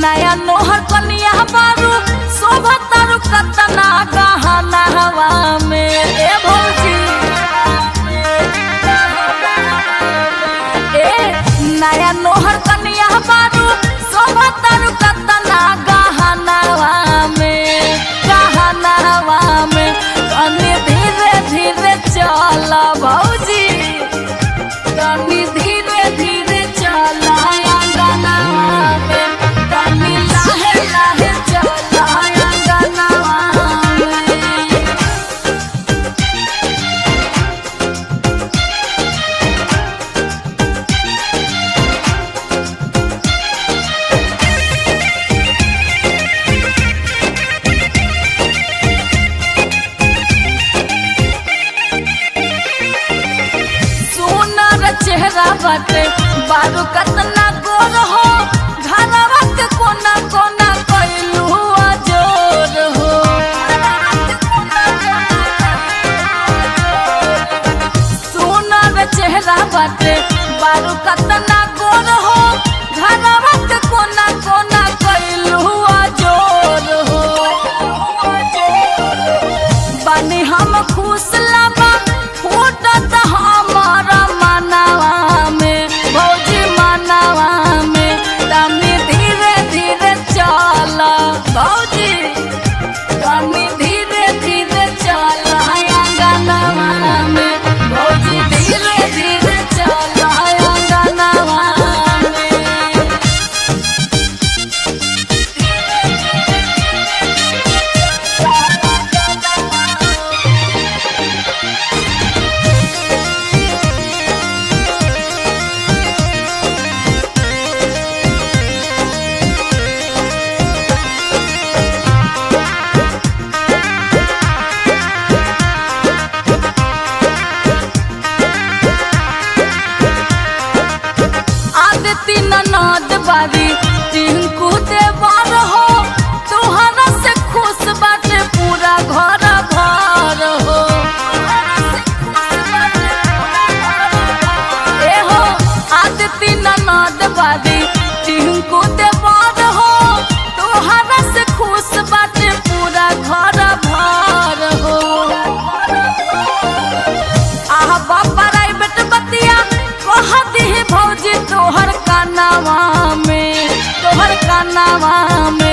नया नोहर कनिया बारू शोभा तारू कतना गहना हवा में ए भौजी ए नया नोहर कनिया बारू शोभा तारू कतना गहना हवा में गहना हवा में कनी धीरे धीरे चल भौजी कनी धीरे धीरे चल अंगनवा में कनी लाहे लाहे चल अंगनवा में सुनर चेहरा बाटे बारू कतना गोर हो घरवा के कोना कोना कैलू जोर हो सुनर चेहरा बाटे बारू कतना गोर हो घरवा के कोना कोना कैलू जोर हो बानी हम खुश लबा फूटत हमर मनवा में भौजी मनवा में तनी धीरे धीरे चल भौजी तनी धीरे धीरे चल अंगनवा में भौजी धीरे धीरे चल अंगनवा में आदती ननद बारी टिंकू देवर हो तोहरा से खुश बाटे पूरा घर घर हो ए हो आदती ननद बारी टिंकू देवर हो तोहरा से खुश बाटे पूरा घर घर हो आह बाबा राइबट बतिया कह दी भौजी तोहर कानावा में तोहर कानावा में